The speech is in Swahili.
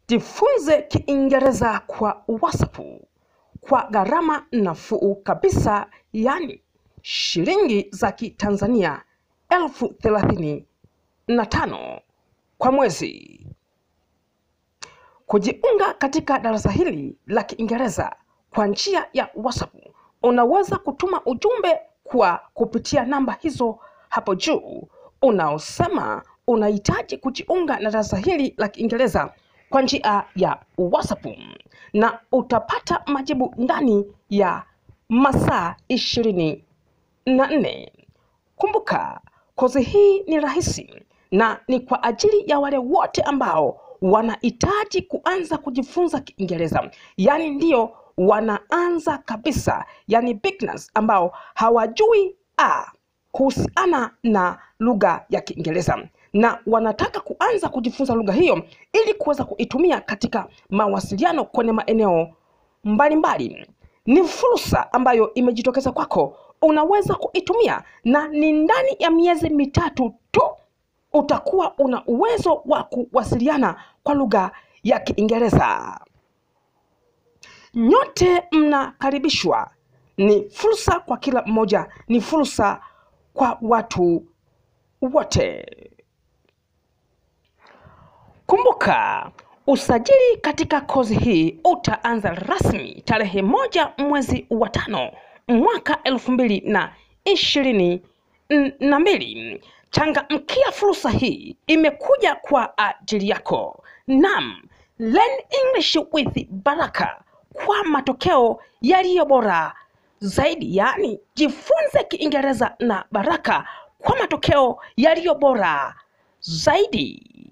Jifunze Kiingereza kwa WhatsApp kwa gharama nafuu kabisa, yaani shilingi za Kitanzania elfu thelathini na tano kwa mwezi. Kujiunga katika darasa hili la Kiingereza kwa njia ya WhatsApp, unaweza kutuma ujumbe kwa kupitia namba hizo hapo juu unaosema unahitaji kujiunga na darasa hili la Kiingereza kwa njia ya WhatsApp na utapata majibu ndani ya masaa ishirini na nne. Kumbuka, kozi hii ni rahisi na ni kwa ajili ya wale wote ambao wanahitaji kuanza kujifunza Kiingereza, yaani ndio wanaanza kabisa, yaani beginners ambao hawajui a kuhusiana na lugha ya Kiingereza na wanataka kuanza kujifunza lugha hiyo ili kuweza kuitumia katika mawasiliano kwenye maeneo mbalimbali. Ni fursa ambayo imejitokeza kwako, unaweza kuitumia na ni ndani ya miezi mitatu tu utakuwa una uwezo wa kuwasiliana kwa lugha ya Kiingereza. Nyote mnakaribishwa. Ni fursa kwa kila mmoja, ni fursa kwa watu wote. Kumbuka, usajili katika kozi hii utaanza rasmi tarehe moja mwezi wa tano mwaka elfu mbili na ishirini na mbili. Changamkia fursa hii, imekuja kwa ajili yako. Naam, Learn English with Baraka kwa matokeo yaliyo bora zaidi, yaani jifunze Kiingereza na Baraka kwa matokeo yaliyo bora zaidi.